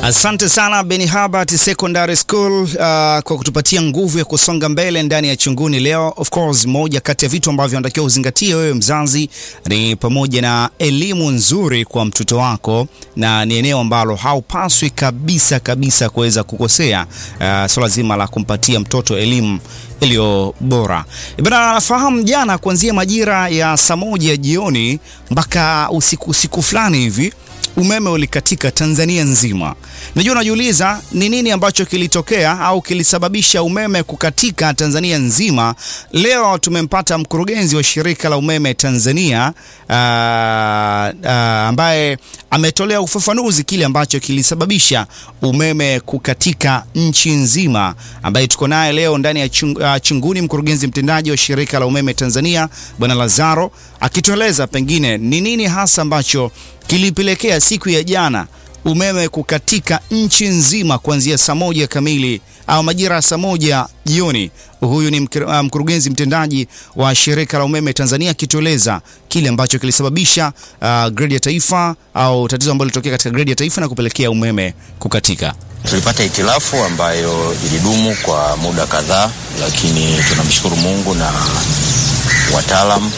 Asante sana Beni Habart Secondary School uh, kwa kutupatia nguvu ya kusonga mbele ndani ya Chunguni leo. Of course, moja kati ya vitu ambavyo unatakiwa uzingatie wewe mzazi ni pamoja na elimu nzuri kwa mtoto wako, na ni eneo ambalo haupaswi kabisa kabisa kuweza kukosea uh, swala zima la kumpatia mtoto elimu iliyo bora. Bana, nafahamu jana kuanzia majira ya saa moja jioni mpaka usiku usiku fulani hivi umeme ulikatika Tanzania nzima. Najua unajiuliza ni nini ambacho kilitokea au kilisababisha umeme kukatika Tanzania nzima. Leo tumempata mkurugenzi wa shirika la umeme Tanzania uh, uh, ambaye ametolea ufafanuzi kile ambacho kilisababisha umeme kukatika nchi nzima, ambaye tuko naye leo ndani ya chung, uh, Chunguni, mkurugenzi mtendaji wa shirika la umeme Tanzania Bwana Lazaro akitueleza pengine ni nini hasa ambacho kilipelekea siku ya jana umeme kukatika nchi nzima kuanzia saa moja kamili au majira ya saa moja jioni. Huyu ni mkurugenzi mtendaji wa shirika la umeme Tanzania akitueleza kile ambacho kilisababisha uh, gredi ya taifa au tatizo ambalo lilitokea katika gredi ya taifa na kupelekea umeme kukatika. Tulipata hitilafu ambayo ilidumu kwa muda kadhaa, lakini tunamshukuru Mungu na wataalam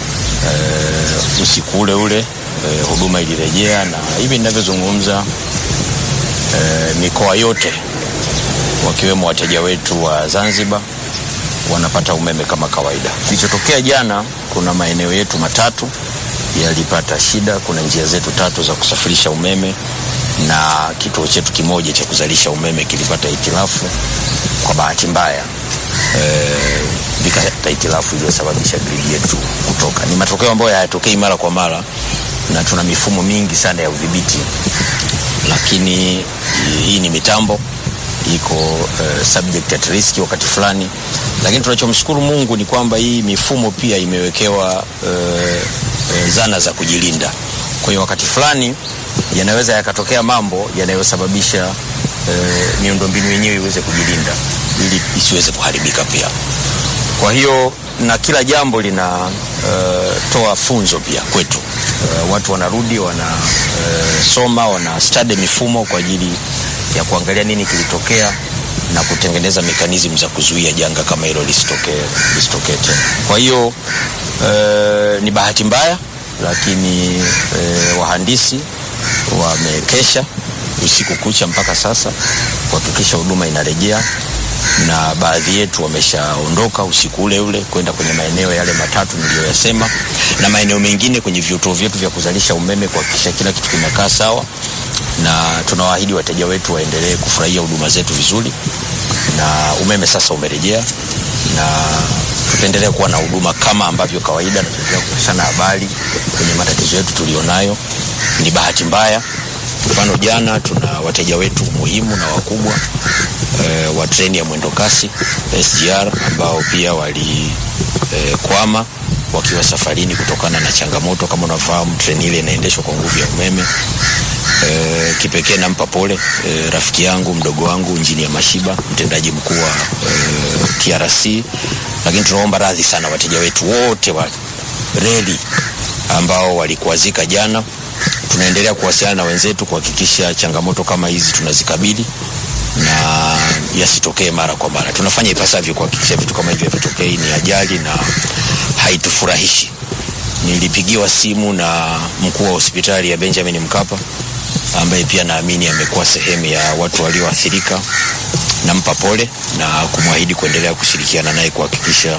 e, usiku ule ule e, huduma ilirejea na hivi ninavyozungumza e, mikoa yote wakiwemo wateja wetu wa Zanzibar wanapata umeme kama kawaida. Kilichotokea jana, kuna maeneo yetu matatu yalipata shida. Kuna njia zetu tatu za kusafirisha umeme na kituo chetu kimoja cha kuzalisha umeme kilipata hitilafu kwa bahati mbaya vikapata e, hitilafu iliyosababisha gridi yetu kutoka. Ni matokeo ambayo hayatokei mara kwa mara na tuna mifumo mingi sana ya udhibiti, lakini hii ni mitambo iko uh, subject at risk wakati fulani, lakini tunachomshukuru Mungu ni kwamba hii mifumo pia imewekewa uh, uh, zana za kujilinda. Kwa hiyo wakati fulani yanaweza yakatokea mambo yanayosababisha uh, miundombinu yenyewe iweze kujilinda ili isiweze kuharibika pia. Kwa hiyo na kila jambo linatoa uh, funzo pia kwetu. Uh, watu wanarudi wanasoma, uh, wana study mifumo kwa ajili ya kuangalia nini kilitokea na kutengeneza mekanizmu za kuzuia janga kama hilo lisitokee lisitokee tena. Kwa hiyo uh, ni bahati mbaya, lakini uh, wahandisi wamekesha usiku kucha mpaka sasa kuhakikisha huduma inarejea na baadhi yetu wameshaondoka usiku ule ule kwenda kwenye maeneo yale matatu niliyoyasema, na maeneo mengine kwenye vituo vyetu vya kuzalisha umeme kuhakikisha kila kitu kimekaa sawa, na tunawaahidi wateja wetu waendelee kufurahia huduma zetu vizuri, na umeme sasa umerejea, na tutaendelea kuwa na huduma kama ambavyo kawaida, na tutaendelea kupashana habari kwenye matatizo yetu tulionayo. Ni bahati mbaya Mfano, jana tuna wateja wetu muhimu na wakubwa e, wa treni ya mwendokasi SGR ambao pia walikwama e, wakiwa safarini kutokana na changamoto. Kama unafahamu treni ile inaendeshwa kwa nguvu ya umeme. E, kipekee nampa pole e, rafiki yangu mdogo wangu Injinia Mashiba, mtendaji mkuu wa e, TRC, lakini tunaomba radhi sana wateja wetu wote wa reli ambao walikuwazika jana tunaendelea kuwasiliana na wenzetu kuhakikisha changamoto kama hizi tunazikabili na yasitokee mara kwa mara. Tunafanya ipasavyo kuhakikisha vitu kama hivyo havitokei. Ni ajali na haitufurahishi. Nilipigiwa simu na mkuu wa hospitali ya Benjamin Mkapa ambaye pia naamini amekuwa sehemu ya watu walioathirika. Nampa pole na kumwahidi kuendelea kushirikiana naye kuhakikisha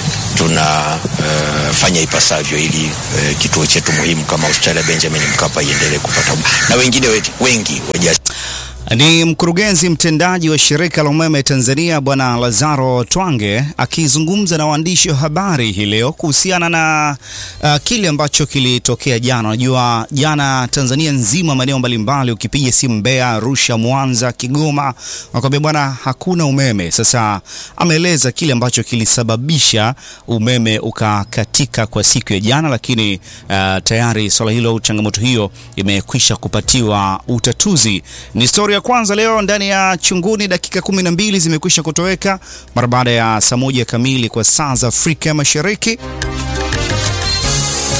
tunafanya uh, ipasavyo ili uh, kituo chetu muhimu kama hospitali ya Benjamin Mkapa iendelee kupata na wengine wengi waja ni mkurugenzi mtendaji wa shirika la umeme Tanzania Bwana Lazaro Twange akizungumza na waandishi wa habari hii leo kuhusiana na uh, kile ambacho kilitokea jana. Unajua jana Tanzania nzima, maeneo mbalimbali, ukipiga simu Mbeya, Arusha, Mwanza, Kigoma, wakwambia bwana hakuna umeme. Sasa ameeleza kile ambacho kilisababisha umeme ukakatika kwa siku ya jana, lakini uh, tayari swala hilo, changamoto hiyo imekwisha kupatiwa utatuzi. Ni story ya kwanza leo ndani ya Chunguni. Dakika kumi na mbili zimekwisha kutoweka mara baada ya saa moja kamili kwa saa za Afrika Mashariki.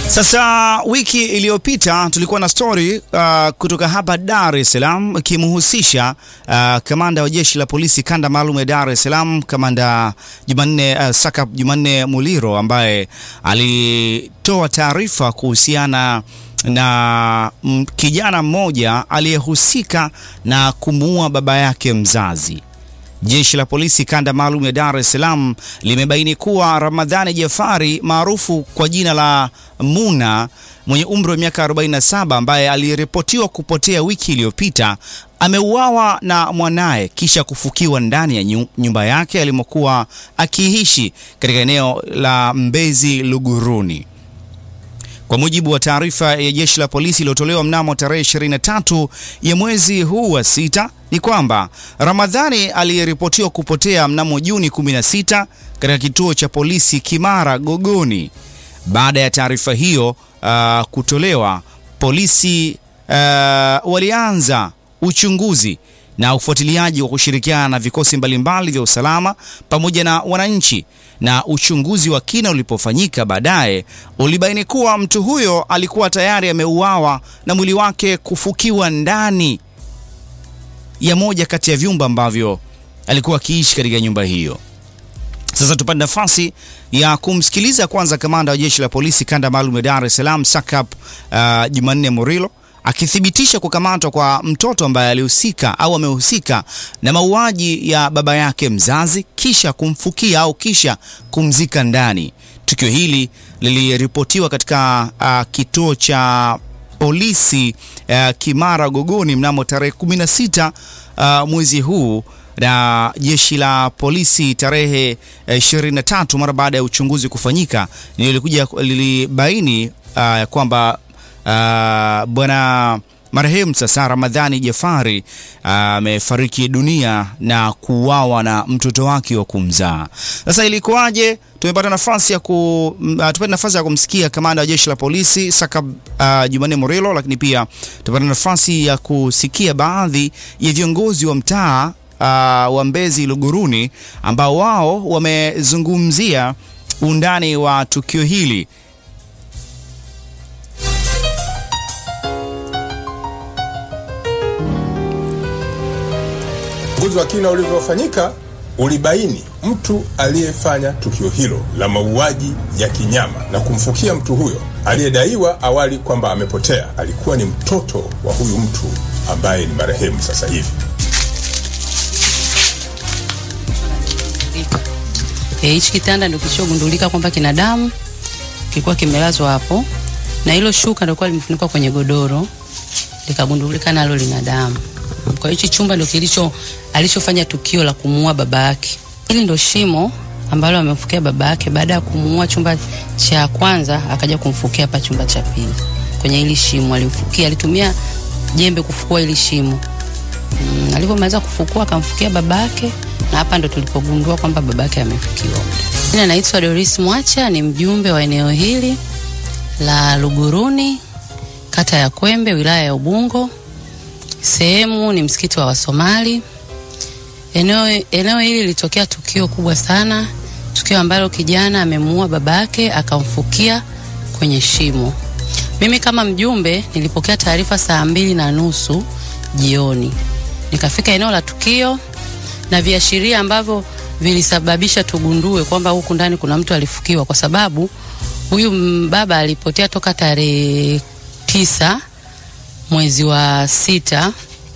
Sasa wiki iliyopita tulikuwa na story uh, kutoka hapa Dar es Salaam ikimhusisha uh, kamanda wa jeshi la polisi kanda maalum ya Dar es Salaam, kamanda Jumanne uh, Saka Jumanne Muliro ambaye alitoa taarifa kuhusiana na m, kijana mmoja aliyehusika na kumuua baba yake mzazi. Jeshi la polisi kanda maalum ya Dar es Salaam limebaini kuwa Ramadhani Jafari maarufu kwa jina la Muna mwenye umri wa miaka 47 ambaye aliripotiwa kupotea wiki iliyopita ameuawa na mwanaye kisha kufukiwa ndani ya nyumba yake alimokuwa akiishi katika eneo la Mbezi Luguruni. Kwa mujibu wa taarifa ya jeshi la polisi iliyotolewa mnamo tarehe 23 ya mwezi huu wa sita ni kwamba Ramadhani aliyeripotiwa kupotea mnamo Juni 16 katika kituo cha polisi Kimara Gogoni. Baada ya taarifa hiyo uh, kutolewa, polisi uh, walianza uchunguzi na ufuatiliaji wa kushirikiana na vikosi mbalimbali vya usalama pamoja na wananchi, na uchunguzi wa kina ulipofanyika, baadaye ulibaini kuwa mtu huyo alikuwa tayari ameuawa na mwili wake kufukiwa ndani ya moja kati ya vyumba ambavyo alikuwa akiishi katika nyumba hiyo. Sasa tupate nafasi ya kumsikiliza kwanza kamanda wa jeshi la polisi kanda maalum ya Dar es Salaam SACP uh, Jumanne Murilo akithibitisha kukamatwa kwa mtoto ambaye alihusika au amehusika na mauaji ya baba yake mzazi kisha kumfukia au kisha kumzika ndani. Tukio hili liliripotiwa katika uh, kituo cha polisi uh, Kimara Gogoni mnamo tarehe 16 uh, mwezi huu na jeshi la polisi tarehe 23 mara baada ya uchunguzi kufanyika, lilikuja lilibaini uh, kwamba uh, bwana marehemu sasa Ramadhani Jafari amefariki uh, dunia na kuuawa na mtoto wake wa kumzaa. Sasa ilikuwaje? Tumepata nafasi ya ku uh, tupata nafasi ya kumsikia kamanda wa jeshi la polisi Saka uh, Jumanne Morelo, lakini pia tupata nafasi ya kusikia baadhi ya viongozi wa mtaa uh, wa Mbezi Luguruni ambao wao wamezungumzia undani wa tukio hili. Uchunguzi wa kina ulivyofanyika ulibaini mtu aliyefanya tukio hilo la mauaji ya kinyama na kumfukia mtu huyo aliyedaiwa awali kwamba amepotea alikuwa ni mtoto wa huyu mtu ambaye ni marehemu sasa hivi. Hichi kitanda ndio kilichogundulika kwamba kina damu, kilikuwa kimelazwa hapo, na hilo shuka ndio kwa limefunikwa kwenye godoro, likagundulika nalo lina damu. Kwa hiyo chumba ndio kilicho alichofanya tukio la kumuua baba yake. Hili ndio shimo ambalo amemfukia baba yake. Baada ya kumuua chumba cha kwanza, akaja kumfukia hapa chumba cha pili. Kwenye hili shimo alimfukia, alitumia jembe kufukua hili shimo. Mm, alipomaliza kufukua akamfukia baba yake na hapa ndo tulipogundua kwamba baba yake amefukiwa. Mimi anaitwa Doris Mwacha, ni mjumbe wa eneo hili la Luguruni, kata ya Kwembe, wilaya ya Ubungo. Sehemu ni msikiti wa Wasomali. Eneo, eneo hili lilitokea tukio kubwa sana, tukio ambalo kijana amemuua baba yake akamfukia kwenye shimo. Mimi kama mjumbe nilipokea taarifa saa mbili na nusu jioni, nikafika eneo la tukio na viashiria ambavyo vilisababisha tugundue kwamba huku ndani kuna mtu alifukiwa, kwa sababu huyu baba alipotea toka tarehe tisa mwezi wa sita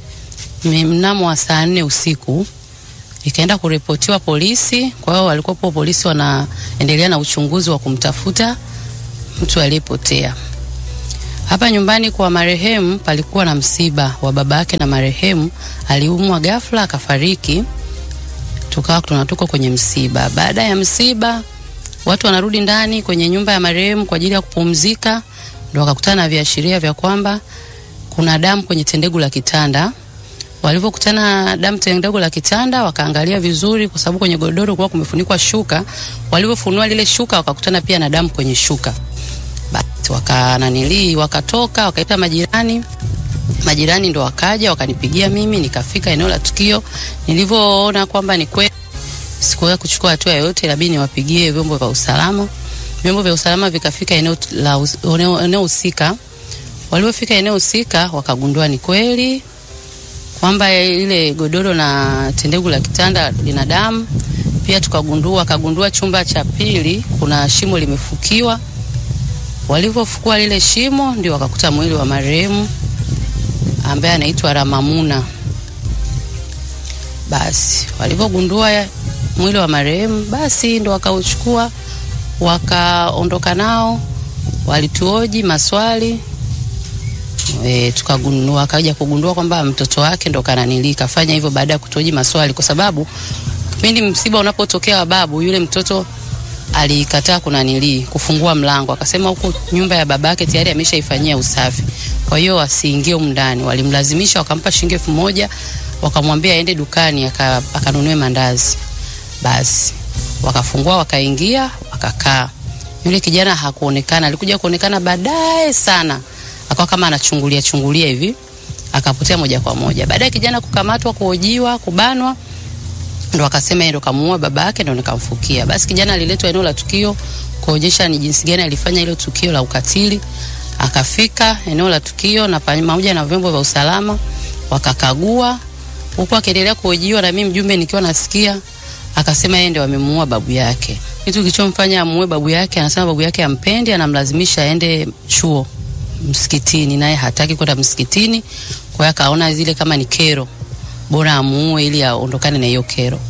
mnamo wa saa nne usiku ikaenda kuripotiwa polisi. Kwa hiyo walikuwepo polisi wanaendelea na uchunguzi wa kumtafuta mtu aliyepotea. Hapa nyumbani kwa marehemu palikuwa na msiba wa baba yake, na marehemu aliumwa ghafla akafariki. Tukawa tunatoka kwenye msiba. Baada ya msiba, watu wanarudi ndani kwenye nyumba ya marehemu kwa ajili ya kupumzika, ndio wakakutana na viashiria vya kwamba kuna damu kwenye tendegu la kitanda. Walivyokutana damu tendegu la kitanda, wakaangalia vizuri, kwa sababu kwenye godoro kwa kumefunikwa shuka. Walivyofunua lile shuka, wakakutana pia na damu kwenye shuka. Basi wakananili, wakatoka, wakaita majirani. Majirani ndo wakaja wakanipigia mimi, nikafika eneo la tukio. Nilivyoona kwamba ni kweli, sikuweza kuchukua hatua yoyote, inabidi niwapigie vyombo vya usalama. vyombo vya usalama vikafika eneo la us- eneo eneo husika. Waliofika eneo husika wakagundua ni kweli kwamba ile godoro na tendegu la kitanda lina damu. Pia tukagundua wakagundua chumba cha pili kuna shimo limefukiwa. Walivyofukua lile shimo, ndio wakakuta mwili wa marehemu ambaye anaitwa Ramamuna. Basi walivyogundua mwili wa marehemu, basi ndo wakauchukua wakaondoka nao, walituoji maswali e, tukagundua wakaja kugundua kwamba mtoto wake ndo kananili kafanya hivyo baada ya kutuoji maswali, kwa sababu kipindi msiba unapotokea wa babu, yule mtoto alikataa kunanili kufungua mlango, akasema huko nyumba ya babake tayari ameshaifanyia usafi, kwa hiyo asiingie humu ndani. Walimlazimisha, wakampa shilingi elfu moja wakamwambia aende dukani aka- akanunue mandazi. Basi wakafungua, wakaingia, wakakaa. Yule kijana hakuonekana, alikuja kuonekana baadaye sana, akawa kama anachungulia chungulia hivi, akapotea moja kwa moja. Baadaye kijana kukamatwa, kuhojiwa, kubanwa ndo akasema yeye ndo kamuua baba yake ndo nikamfukia. Basi kijana aliletwa eneo la tukio kuonyesha ni jinsi gani alifanya hilo tukio la ukatili. Akafika eneo la tukio na pamoja na vyombo vya usalama wakakagua, huku akiendelea kuhojiwa na mimi mjumbe nikiwa nasikia, akasema yeye ndo amemuua babu yake. Kitu kilichomfanya amuue babu yake, anasema babu yake ampendi, anamlazimisha aende chuo msikitini, naye hataki kwenda msikitini. Kwa hiyo akaona zile kama ni kero, bora amuue ili aondokane na hiyo kero.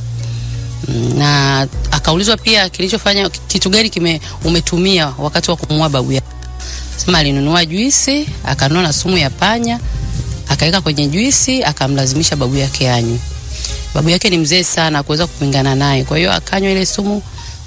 Mm, Na akaulizwa pia kilichofanya kitu gani kime umetumia wakati wa kumuua babu yake. Sema alinunua juisi, akanunua na sumu ya panya, akaweka kwenye juisi, akamlazimisha babu yake anywe. Babu yake ni mzee sana kuweza kupingana naye, kwa hiyo akanywa ile sumu.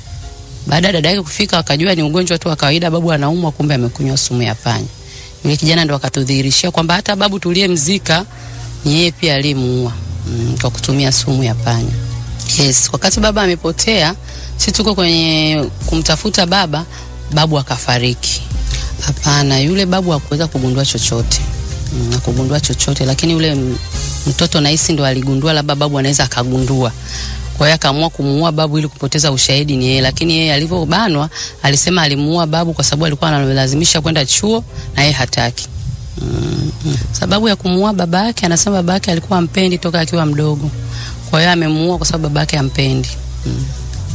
Baada ya dada yake kufika, akajua ni ugonjwa tu wa kawaida, babu anaumwa, kumbe amekunywa sumu ya panya. Yule kijana ndo akatudhihirishia kwamba hata babu tuliyemzika ni yeye pia aliyemuua mm, kwa kutumia sumu ya panya. Yes, wakati baba amepotea, si tuko kwenye kumtafuta baba, babu akafariki. Hapana, yule babu hakuweza kugundua chochote mm, hakugundua chochote, lakini yule m- mtoto nahisi ndo aligundua, labda babu anaweza akagundua. Kwa hiyo akaamua kumuua babu ili kupoteza ushahidi ni yeye, lakini yeye alivyobanwa alisema alimuua babu kwa sababu alikuwa analazimisha kwenda chuo na yeye hataki. Mm, mm. Sababu ya kumuua baba yake, anasema baba yake alikuwa ampendi toka akiwa mdogo, kwa hiyo amemuua kwa sababu baba yake ampendi. Mm.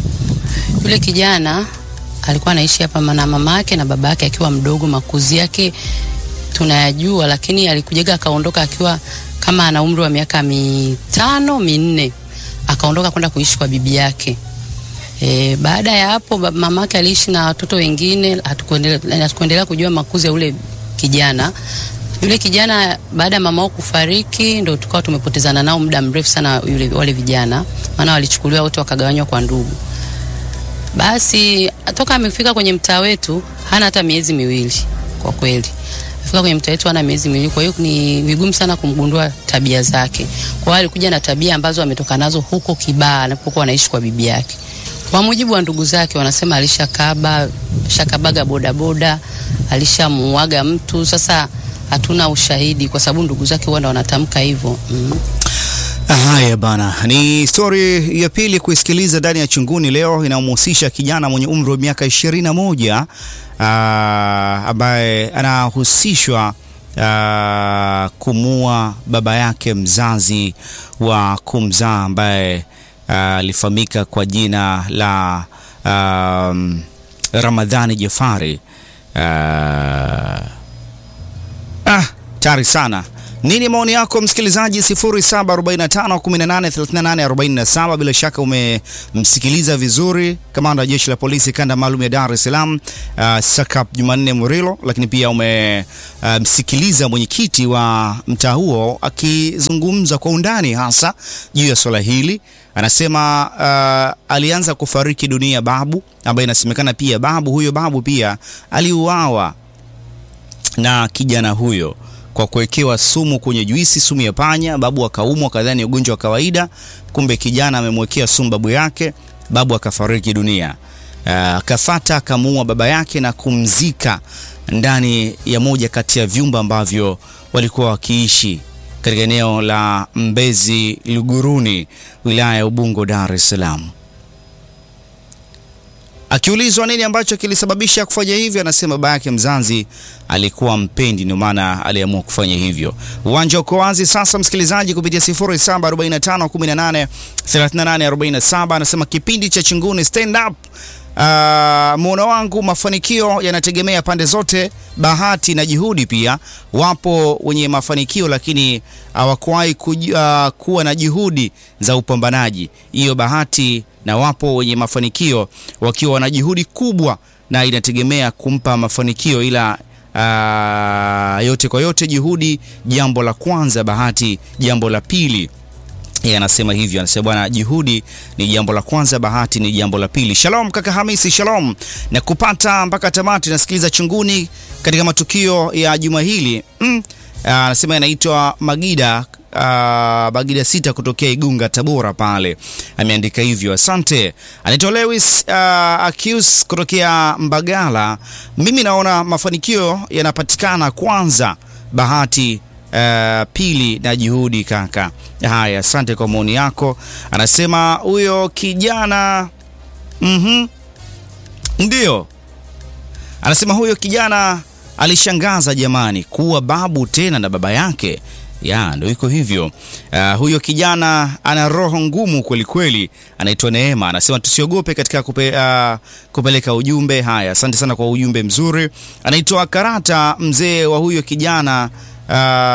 Yule kijana alikuwa anaishi hapa na mama yake na baba yake akiwa mdogo, makuzi yake tunayajua, lakini alikujaga akaondoka akiwa kama ana umri wa miaka mitano minne, akaondoka kwenda kuishi kwa bibi yake. E, baada ya hapo bab- mama yake aliishi na watoto wengine, hatukuendelea hatukuendelea kujua makuzi ya ule kijana. Yule kijana baada ya mama wao kufariki, ndo tukawa tumepotezana nao muda mrefu sana yule, wale vijana, maana walichukuliwa wote wakagawanywa kwa ndugu. Basi toka amefika kwenye mtaa wetu hana hata miezi miwili kwa kweli. Afika kwenye mtaa wetu hana miezi miwili, kwa hiyo ni vigumu sana kumgundua tabia zake. Kwa hiyo alikuja na tabia ambazo ametoka nazo huko Kibaha anapokuwa anaishi kwa bibi yake. Kwa mujibu wa ndugu zake wanasema alishakaba, shakabaga bodaboda, alishamuaga mtu. Sasa hatuna ushahidi kwa sababu ndugu zake huwa ndo wanatamka hivyo. Mm. Haya bana, ni stori ya pili kuisikiliza ndani ya Chunguni leo inayomhusisha kijana mwenye umri wa miaka ishirini na moja ambaye anahusishwa ah, kumua baba yake mzazi wa kumzaa ambaye ah, alifahamika kwa jina la um, Ramadhani Jafari. Ah, Ah, tayari sana. Nini maoni yako msikilizaji? 0745183847. Bila shaka umemsikiliza vizuri kamanda wa jeshi la polisi kanda maalum ya Dar es Salaam uh, Sakap Jumanne Murilo, lakini pia umemsikiliza uh, mwenyekiti wa mtaa huo akizungumza kwa undani hasa juu ya swala hili. Anasema uh, alianza kufariki dunia babu ambaye inasemekana pia babu huyo babu pia aliuawa na kijana huyo kwa kuwekewa sumu kwenye juisi, sumu ya panya. Babu akaumwa kadhani ugonjwa wa kawaida, kumbe kijana amemwekea sumu babu yake, babu akafariki dunia. Akafata akamuua baba yake na kumzika ndani ya moja kati ya vyumba ambavyo walikuwa wakiishi katika eneo la Mbezi Luguruni, wilaya ya Ubungo, Dar es Salaam. Akiulizwa nini ambacho kilisababisha kufanya hivyo, anasema baba yake mzazi alikuwa mpendi, ndio maana aliamua kufanya hivyo. Uwanja uko wazi sasa, msikilizaji, kupitia 0745183847 anasema kipindi cha Chunguni stand up Uh, muono wangu mafanikio yanategemea pande zote, bahati na juhudi pia. Wapo wenye mafanikio lakini hawakuwahi uh, kuwa na juhudi za upambanaji, hiyo bahati, na wapo wenye mafanikio wakiwa na juhudi kubwa, na inategemea kumpa mafanikio, ila uh, yote kwa yote, juhudi jambo la kwanza, bahati jambo la pili. Yeye anasema hivyo, anasema bwana, juhudi ni jambo la kwanza, bahati ni jambo la pili. Shalom kaka Hamisi, shalom na kupata mpaka tamati. Nasikiliza Chunguni katika matukio ya juma hili. Mm, anasema anaitwa Magida Uh, Bagida sita kutokea Igunga Tabora pale ameandika hivyo, asante. Anaitwa Lewis uh, Akius kutokea Mbagala. Mimi naona mafanikio yanapatikana kwanza, bahati Uh, pili na juhudi kaka. Haya, asante kwa maoni yako. Anasema huyo kijana mm-hmm. Ndio anasema huyo kijana alishangaza jamani, kuwa babu tena na baba yake ya ndio iko hivyo. Uh, huyo kijana ana roho ngumu kweli kweli. Anaitwa Neema, anasema tusiogope katika kupe, uh, kupeleka ujumbe. Haya, asante sana kwa ujumbe mzuri. Anaitwa Karata, mzee wa huyo kijana Uh,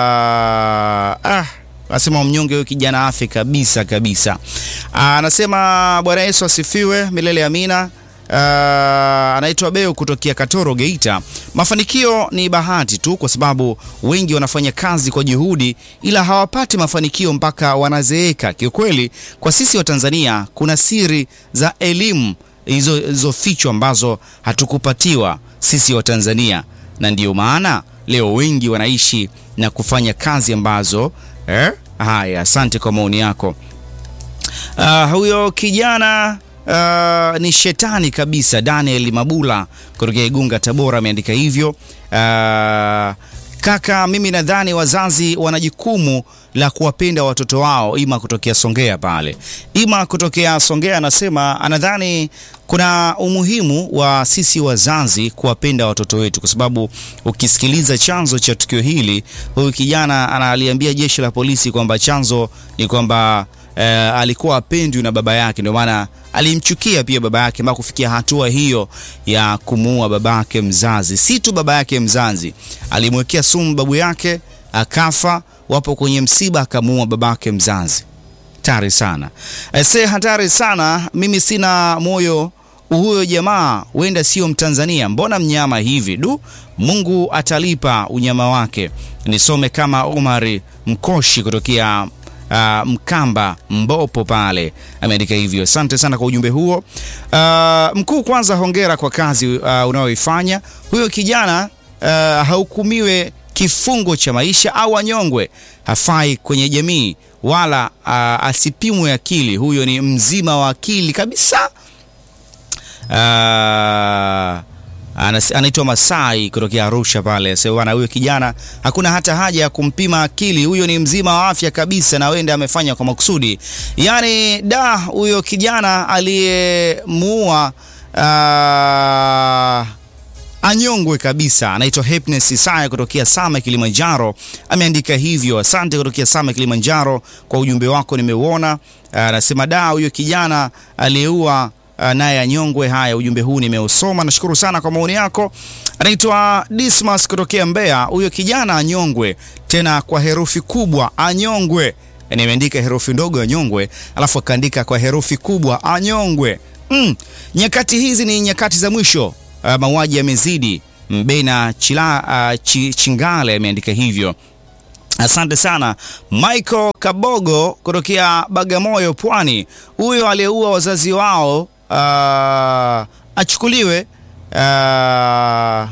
ah, anasema mnyonge huyo kijana afe kabisa kabisa. Anasema uh, Bwana Yesu asifiwe milele amina. Uh, anaitwa Beo kutokea Katoro Geita. Mafanikio ni bahati tu, kwa sababu wengi wanafanya kazi kwa juhudi, ila hawapati mafanikio mpaka wanazeeka. Kiukweli, kwa sisi wa Tanzania kuna siri za elimu hizo hizo fichwa ambazo hatukupatiwa sisi wa Tanzania, na ndiyo maana leo wengi wanaishi na kufanya kazi ambazo eh? Haya, asante kwa maoni yako. Uh, huyo kijana uh, ni shetani kabisa. Daniel Mabula kutokea Igunga Tabora ameandika hivyo. Uh, kaka, mimi nadhani wazazi wana jukumu la kuwapenda watoto wao. Ima kutokea Songea pale, Ima kutokea Songea anasema anadhani kuna umuhimu wa sisi wazazi kuwapenda watoto wetu, kwa sababu ukisikiliza chanzo cha tukio hili, huyu kijana analiambia jeshi la polisi kwamba chanzo ni kwamba eh, alikuwa apendwi na baba yake, ndio maana alimchukia pia baba yake mpaka kufikia hatua hiyo ya kumuua baba yake mzazi. Si tu baba yake mzazi, alimwekea sumu babu yake akafa. Wapo kwenye msiba, akamuua baba yake mzazi. Hatari sana se, hatari sana. Mimi sina moyo huyo jamaa, huenda sio Mtanzania. Mbona mnyama hivi? Du, Mungu atalipa unyama wake. Nisome kama Omari Mkoshi kutokea Uh, Mkamba Mbopo pale ameandika hivyo. Asante sana kwa ujumbe huo. Uh, mkuu, kwanza hongera kwa kazi uh, unayoifanya. Huyo kijana uh, hahukumiwe kifungo cha maisha au anyongwe, hafai kwenye jamii wala uh, asipimwe akili. Huyo ni mzima wa akili kabisa. Uh, anaitwa Masai kutokea Arusha pale. Sasa bwana, huyo kijana hakuna hata haja ya kumpima akili, huyo ni mzima wa afya kabisa, na wenda amefanya kwa makusudi. Yaani da, huyo kijana aliyemuua uh, anyongwe kabisa. Anaitwa Happiness Isaya kutokea Same Kilimanjaro, ameandika hivyo. Asante kutokea Same Kilimanjaro kwa ujumbe wako, nimeuona. Anasema da, huyo kijana aliyeua naye anyongwe. Haya, ujumbe huu nimeusoma, nashukuru sana kwa maoni yako. Anaitwa Dismas kutokea Mbeya, huyo kijana anyongwe, tena kwa herufi kubwa anyongwe. Yani ameandika herufi ndogo anyongwe, alafu akaandika kwa herufi kubwa anyongwe. Mm, nyakati hizi ni nyakati za mwisho. Uh, mauaji yamezidi. Mbena Chila, uh, ch Chingale ameandika hivyo. Asante sana Michael Kabogo kutokea Bagamoyo, Pwani. Huyo aliyeua wazazi wao uh, achukuliwe uh,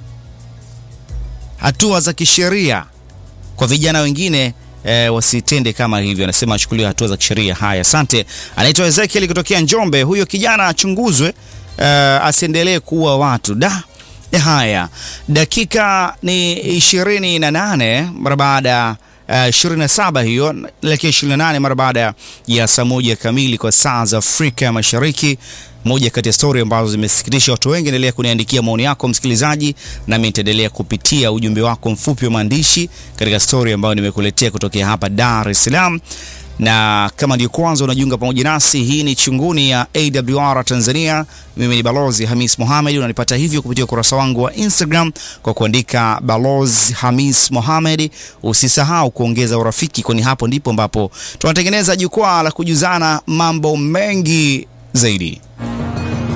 hatua za kisheria. Kwa vijana wengine E, wasitende kama hivyo, anasema achukuliwe hatua za kisheria. Haya, asante. Anaitwa Ezekiel kutokea Njombe, huyo kijana achunguzwe, uh, asiendelee kuua watu da. Haya, dakika ni ishirini na nane mara baada uh, 27 hiyo elekea 28 mara baada ya saa moja kamili kwa saa za Afrika ya Mashariki. Moja kati ya stori ambazo zimesikitisha watu wengi. Endelea kuniandikia maoni yako msikilizaji, nami nitaendelea kupitia ujumbe wako mfupi wa maandishi katika stori ambayo nimekuletea kutokea hapa Dar es Salaam na kama ndio kwanza unajiunga pamoja nasi, hii ni Chunguni ya AWR Tanzania. Mimi ni Balozi Hamis Mohamed. Unanipata hivyo kupitia ukurasa wangu wa Instagram kwa kuandika Balozi Hamis Mohamed. Usisahau kuongeza urafiki, kwani hapo ndipo ambapo tunatengeneza jukwaa la kujuzana mambo mengi zaidi.